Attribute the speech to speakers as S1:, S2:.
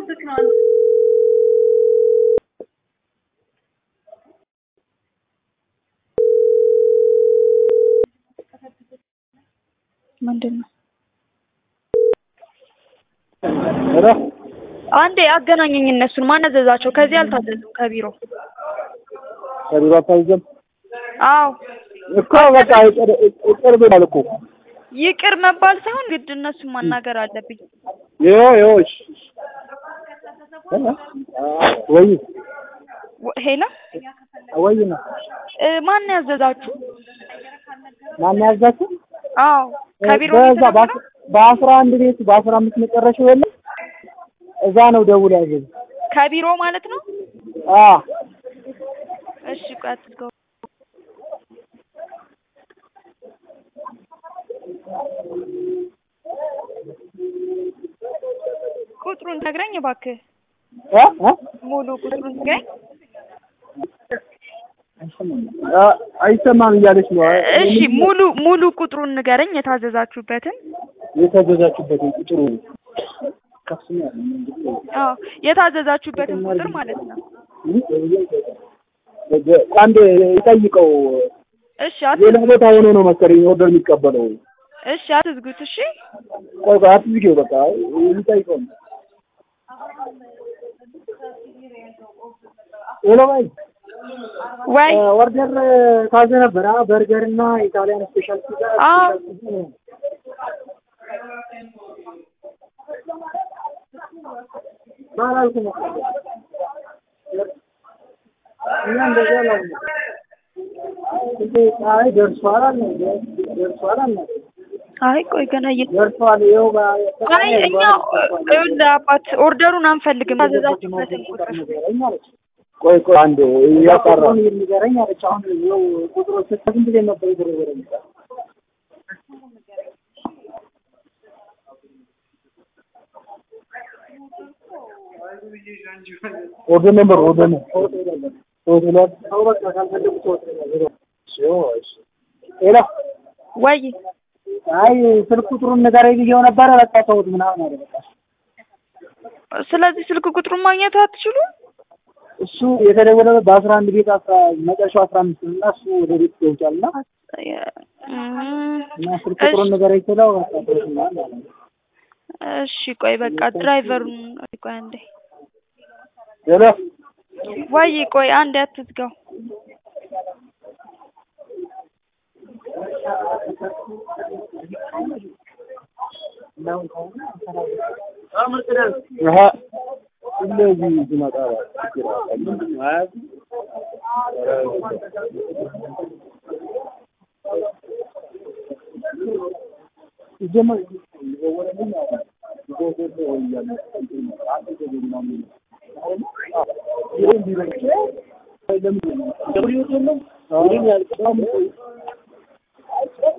S1: ልጠብቅ ነው።
S2: ምንድን ነው?
S3: ኧረ
S2: አንዴ አገናኘኝ እነሱን። ማን አዘዛቸው? ከዚህ አልታዘዙም ከቢሮ።
S3: ከቢሮ አታይዘም
S2: አዎ
S3: እኮ በቃ ይቅር ይቅር ብሏል እኮ
S2: ይቅር መባል ሳይሆን ግድ እነሱን ማናገር አለብኝ።
S3: ይኸው ይኸው እሺ ወይ
S2: ወ- ሄሎ
S3: ወይ ነው
S2: እ፣ ማን ያዘዛችሁ?
S3: ማን ያዛችሁ?
S2: አዎ ከቢሮ ነው
S3: በዛ
S2: የተደወለው?
S3: በአስራ አንድ ቤት በአስራ አምስት መጨረሻው የለም እዛ ነው ደውል ያዘዝ
S2: ከቢሮ ማለት ነው።
S3: አ
S2: እሺ ቆይ አትዝጋው። ቁጥሩን ነግረኝ እባክህ።
S3: እ እ
S2: ሙሉ ቁጥሩን ነግረኝ።
S3: አ አይሰማም እያለች ነው
S2: እሺ ሙሉ ሙሉ ቁጥሩን ንገረኝ የታዘዛችሁበትን።
S3: የተገዛችሁበትን ቁጥሩ ከፍተኛ ነው
S2: አዎ የታዘዛችሁበትን ቁጥር ማለት ነው።
S3: አንድ ይጠይቀው
S2: እሺ
S3: ሌላ
S2: አትዝጉት።
S3: ቦታ ሆኖ ነው መሰለኝ ኦርደር የሚቀበለው
S2: እሺ አትዝጉት። እሺ
S3: ቆይ ቆይ አትዝጊው በቃ ይጠይቀው ሄሎ ባይ
S2: ወይ
S3: ኦርደር ታዘ ነበር አ በርገር እና ኢታሊያን ስፔሻል ፒዛ
S2: አዎ
S3: ማራልኩ ነው እና እንደዛ ነው እንዴ አይ ደርሷል አለ ደርሷል አለ
S2: አይ ቆይ ገና እየ
S3: ደርሷል ይኸው ጋ
S2: አይ እኛ ይኸውልህ አባት ኦርደሩን አንፈልግም ታዘዛችሁበትን ቁጥር
S3: ቆይ ቆይ አንድ እያጣራ ንገረኝ አለች አሁን ይኸው ቁጥሮች ስንት ጊዜ ነበር የተደወለልኝ ኦርደር ነበር ኦርደር ነው ሆቴላት ሰው በቃ ካልፈለጉ ሄሎ
S2: ወይ
S3: አይ ስልክ ቁጥሩን ንገረኝ ብዬው ነበረ በቃ ተውት ምናምን አለ በቃ
S2: ስለዚህ ስልክ ቁጥሩን ማግኘት አትችሉ
S3: እሱ የተደወለበት በአስራ አንድ ቤት አስራ መጨረሻው አስራ አምስት እና እሱ ወደ ቤት ገብቷል እና እና ስልክ ቁጥሩን ንገረኝ ስለው በቃ ተውት ምናምን አለ
S2: እሺ ቆይ በቃ ድራይቨሩን ቆይ አንዴ
S3: ሄሎ
S2: ወይ ቆይ አንዴ አትዝጋው
S3: አሀ እንደዚህ ሲመጣ ችግር አለ ሲጀመር